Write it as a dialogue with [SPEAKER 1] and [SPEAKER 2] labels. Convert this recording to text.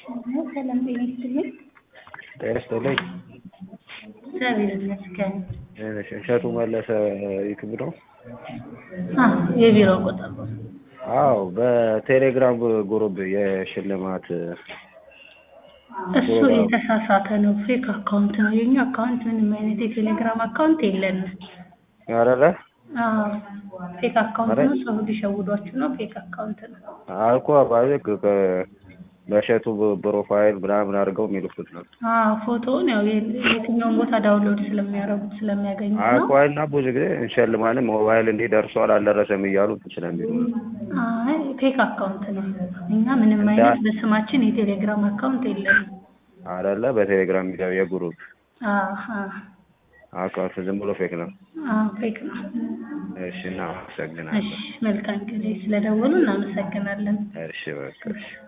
[SPEAKER 1] ሰላም ጤና ይስጥልኝ።
[SPEAKER 2] ጤና ይስጥልኝ።
[SPEAKER 1] እግዚአብሔር ይመስገን።
[SPEAKER 2] እሺ፣ እሸቱ መለሰ ዩቲዩብ ነው?
[SPEAKER 1] አዎ የቢሮ ቁጥር ነው።
[SPEAKER 2] አዎ በቴሌግራም ግሩፕ የሽልማት
[SPEAKER 1] እሱ የተሳሳተ ነው። ፌክ አካውንት ነው። የኛ አካውንት ምንም አይነት የቴሌግራም አካውንት የለንም።
[SPEAKER 2] አረረ
[SPEAKER 1] አዎ ፌክ አካውንት ነው። ሰው ሊሸውዷችሁ ነው። ፌክ አካውንት ነው።
[SPEAKER 2] አልኮ ባልክ በእሸቱ ፕሮፋይል ምናምን አድርገው የሚልኩት ነው።
[SPEAKER 1] አዎ ፎቶውን ያው የትኛውን ቦታ ዳውንሎድ ስለሚያደርጉት ስለሚያገኙ ነው።
[SPEAKER 2] አልኳልና ብዙ ጊዜ እንሸልማለን ሞባይል እንዲህ ደርሷል አልደረሰም እያሉ ስለሚሉ
[SPEAKER 1] አይ ፌክ አካውንት ነው። እኛ ምንም አይነት በስማችን የቴሌግራም አካውንት የለንም።
[SPEAKER 2] አይደለ በቴሌግራም የሚገባ የግሩፕ
[SPEAKER 1] አሃ
[SPEAKER 2] አካውንት ዝም ብሎ ፌክ ነው።
[SPEAKER 1] አዎ ፌክ ነው።
[SPEAKER 2] እሺ እናመሰግናለን።
[SPEAKER 1] እሺ መልካም ጊዜ ስለደወሉ እናመሰግናለን።
[SPEAKER 2] እሺ በቃ እሺ።